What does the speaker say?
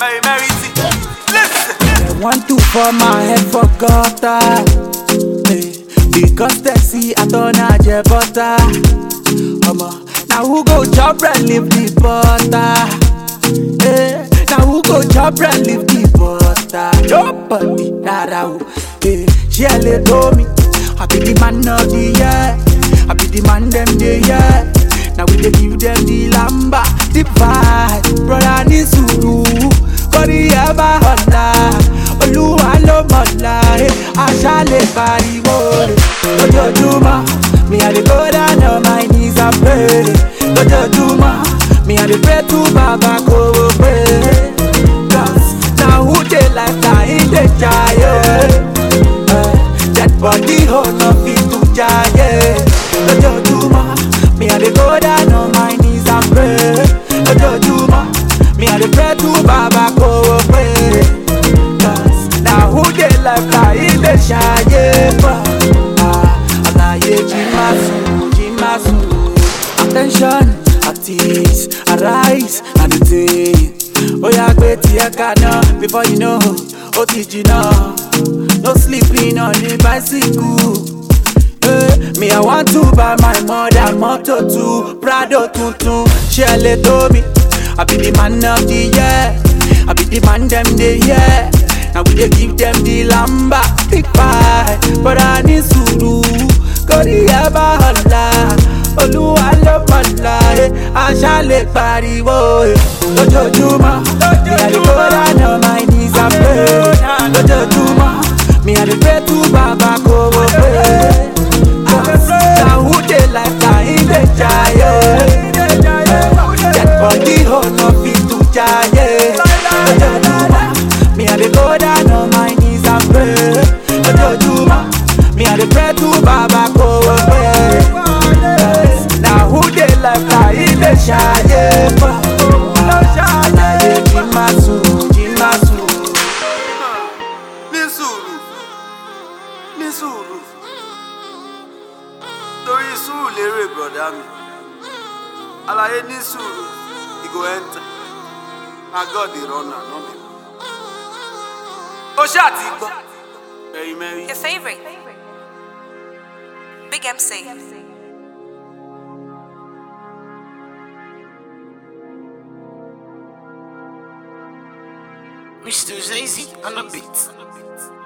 Mary Mary T. Listen. They want to for my head for gutter. Hey, because they see I don't have your butter. Mama, now who go chop bread leave the butter? Hey, now who go chop bread leave the butter? Nobody, nada who. Hey, she only told me I be the man of the year. I be the man them the year. Now we dey give them the lamba, the vibe, brother ní sùúrù, kórì ẹ bá ọ̀la, olúwa ló mọ̀la, ẹ̀, àṣà lè pariwo rẹ̀. Lójoojúmọ́, mi à dey go down on my knees and pray. Lójoojúmọ́, mi à dey pray to bàbá kò wò pé. Cause na who dey like na him dey jaye. Eh, Dead body hold no fit to jaye. Lójoojúmọ́, mi à dey go down on my knees and pray. Lójoojúmọ́, mi à dey pray to bàbá kò wò pé. Cause na who dey like na him dey jaye. Ah, Àlàyé jí máa sùn, jí máa sùn. Attention, artists, arise and the thing. Oya gbé tiẹ̀ kaná before you know, ó ti jìnnà. No sleeping on the bicycle. Hey, me, I want to buy my mother motor too. Prado tuntun, ṣé ẹ lè tó mi? I be the man of the year. I be the man them dey hear. Now we dey give them the lamba, big pie. But I need sùúrù, kórì ẹ bá ọ̀la. Olúwa ló mọ̀la, ẹ̀, àṣà lè pariwo. ẹ̀. Lójoojúmọ́, mi à lè go down on my knees and pray. Lójoojúmọ́, mi à lè pray to bàbá kò wò pé. Na who dey like na him dey jaye. Dead body hold no fit to jaye. Lójoojúmọ́, mi à dey go down on my knees and pray. Lójoojúmọ́, mi à dey pray to bàbá kò wò pé. Na who dey like na him dey jaye. Àlàyé jí máa sùn, jí máa sùn. Ní sùúrù. Ní sùúrù. Torí sùúrù lérè bọ̀dá mi. Àlàyé ní sùúrù. E go enter. Na God dey run am, no me. Ó ṣáà ti gbọ́. Mary Mary. Your favorite. Big MC. Mr. Zazy on the beat.